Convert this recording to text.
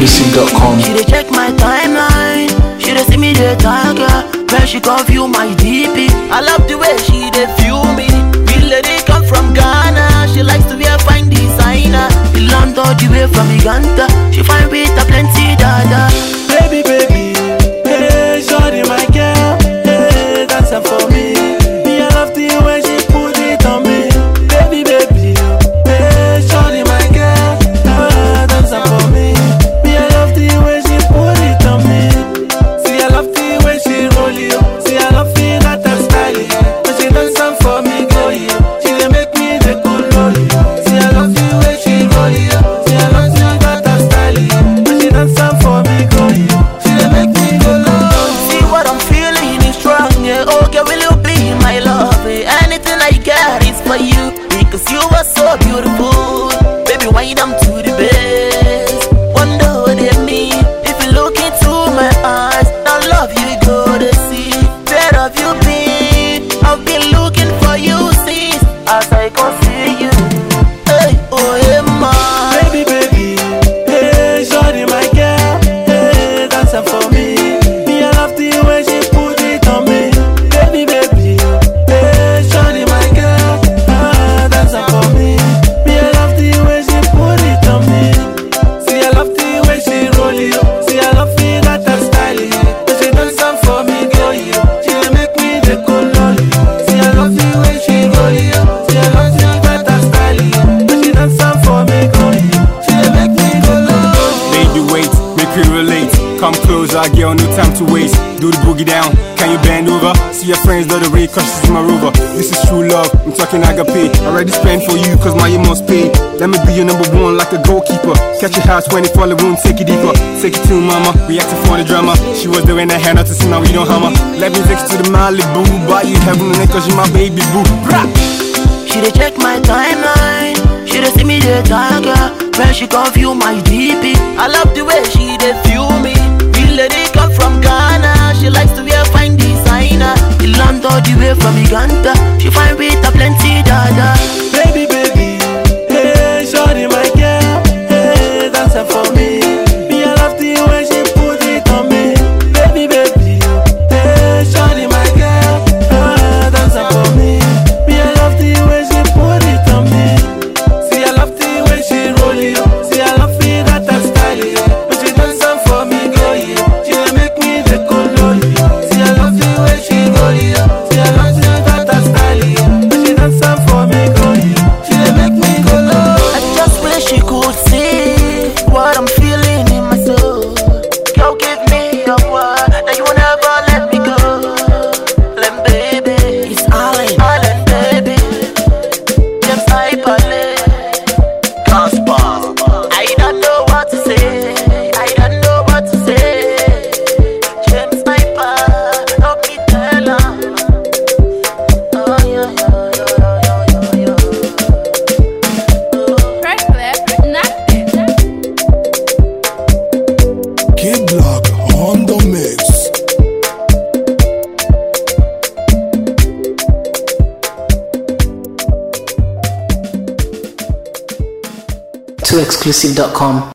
exclusive.com. She dey check my timeline. She dey see me dey tag her. When she come view my DP. I love the way she dey view me. Real lady come from Ghana. She likes to wear fine designer. The land all the way from Uganda. She find with a plenty dada. Baby, baby, hey, shorty, my girl, hey, dance it for me. Me, I love the way she put it on me. Baby, baby, hey, shorty, my girl, ah, dance it for me. Me, I love the way she put it on me. See, I love the way she roll you. See, I love the that her style. When she dance it for me, go you. She dey make me the cool roll you. See, I love the way she roll you. See, I love the that her style. When she dance it for me, go you. She dey make me go low. See what I'm feeling is strong, yeah. Okay, will you be my love? eh? Anything I get is for you because you are so beautiful. Baby, wind them to the best. Wonder what they mean if you look into my eyes. Now love you go to see. Where have you been? I've been looking for you since as I can see you. Hey, oh yeah, man. Baby, baby, hey, shorty, my girl, hey, dance it for me. Me, I love the way she put it on me. Baby, baby, hey, shorty, my girl, ah, dance it for me. Me, I love the way she put it on me. See, I love the way she roll you. See, I love the that her style. When she dance it for me, girl, you. She dey make me the cool on you. See, I love the way she roll you. See, I love the that her style. When she dance it for me, girl, you. She dey make me go low. Baby, wait, make we relate. Come closer, girl, no time to waste. Do the boogie down, can you bend over? See your friends the other way, cause she's my rover. This is true love, I'm talking agape. Already spent for you, cause my you must pay. Let me be your number one like a goalkeeper. Catch your house when it fall, it won't take it deeper. Take it to mama, we acting for the drama. She was there in the hand, not to see now we don't hammer. Let me take you to the Malibu, buy you heaven and cause you my baby boo. Brah! She dey check my timeline. She dey see me dey tag her. When she come view my DP. I love the way she dey view me. Real lady come from Ghana. She likes to wear fine designer. The land all the way from Uganda. She find with a plenty dada. Baby, baby, hey, shorty, my girl, hey, dance it for me. Me, I love the way she put it on me. Baby, baby, hey, shorty, my girl, ah, dance it for me. Me, I love the way she put it on me. See, I love the way she roll you. See, I love the that her style. When she dance it for me, girl, you. She dey make me the cool you. See, I love the way she roll you. See, I love the that her style. When she dance it for me, girl, you. She dey make me go low. I just wish she could see what I'm feeling in my soul. Girl, give me your word that you will never let me go. Len baby, it's Allen, Allen baby. James Hyperlay, Casper. I don't know what to say. I don't know what to say. James Hyper, help me tell her. Oh yeah, yeah, yeah, yeah, yeah, yeah. Press left, not it. Kid Block on the mix. To exclusive.com.